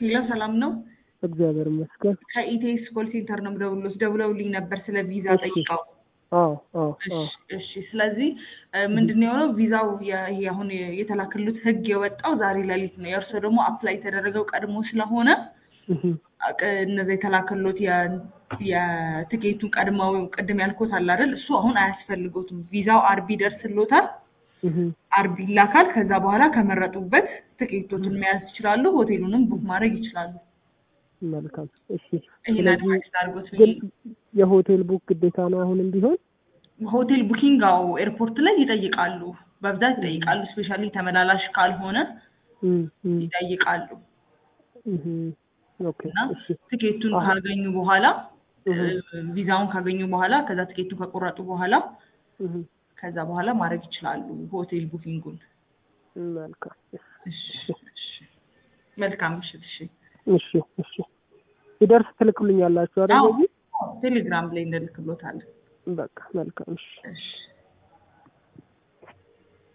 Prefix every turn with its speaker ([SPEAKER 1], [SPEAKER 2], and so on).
[SPEAKER 1] ሄሎ ሰላም ነው።
[SPEAKER 2] እግዚአብሔር ይመስገን።
[SPEAKER 1] ከኢቴስ ኮል ሴንተር ነው የምደውልልዎት። ደውለውልኝ ነበር ስለ ቪዛ
[SPEAKER 2] እሺ።
[SPEAKER 1] ጠይቀው።
[SPEAKER 2] አዎ አዎ አዎ
[SPEAKER 1] እሺ እሺ። ስለዚህ ምንድን ነው የሆነው ቪዛው የ- ይሄ አሁን የተላከሉት ህግ የወጣው ዛሬ ሌሊት ነው። የእርሶ ደግሞ አፕላይ የተደረገው ቀድሞ ስለሆነ
[SPEAKER 2] እህ፣
[SPEAKER 1] አቅ- እነዛ የተላከሉት የ- የትኬቱን ቀድመው ቅድም ያልኩት አለ አይደል? እሱ አሁን አያስፈልጎትም። ቪዛው አርብ ይደርስልዎታል።
[SPEAKER 2] እህ፣
[SPEAKER 1] አርብ ይላካል። ከዛ በኋላ ከመረጡበት ትኬቶችን መያዝ ይችላሉ። ሆቴሉንም ቡክ ማድረግ ይችላሉ።
[SPEAKER 2] መልካም እሺ።
[SPEAKER 1] ይሄን
[SPEAKER 2] ስለዚህ
[SPEAKER 1] አድቫይስ አድርጎት
[SPEAKER 2] ግን የሆቴል ቡክ ግዴታ ነው አሁንም ቢሆን?
[SPEAKER 1] ሆቴል ቡኪንግ አዎ ኤርፖርት ላይ ይጠይቃሉ፣ በብዛት ይጠይቃሉ። ስፔሻሊ ተመላላሽ ካልሆነ
[SPEAKER 2] እም፣ እም፣
[SPEAKER 1] ይጠይቃሉ።
[SPEAKER 2] እህ፣ ኦኬ
[SPEAKER 1] እና
[SPEAKER 2] እሺ።
[SPEAKER 1] ትኬቱን
[SPEAKER 2] አዎ።
[SPEAKER 1] ካገኙ በኋላ
[SPEAKER 2] እህ፣
[SPEAKER 1] ቪዛውን ካገኙ በኋላ ከዛ ትኬቱን ከቆረጡ በኋላ
[SPEAKER 2] እህ፣
[SPEAKER 1] ከዛ በኋላ ማድረግ ይችላሉ ሆቴል ቡኪንጉን።
[SPEAKER 2] መልካም
[SPEAKER 1] እሺ እሺ። መልካም ምሽት። እሺ
[SPEAKER 2] እሺ እሺ። ሲደርስ ትልክሉኛላችሁ አይደል?
[SPEAKER 1] አዎ
[SPEAKER 2] በዚህ
[SPEAKER 1] ቴሌግራም ላይ እንልክሎታለን።
[SPEAKER 2] በቃ መልካም እሺ።
[SPEAKER 1] እሺ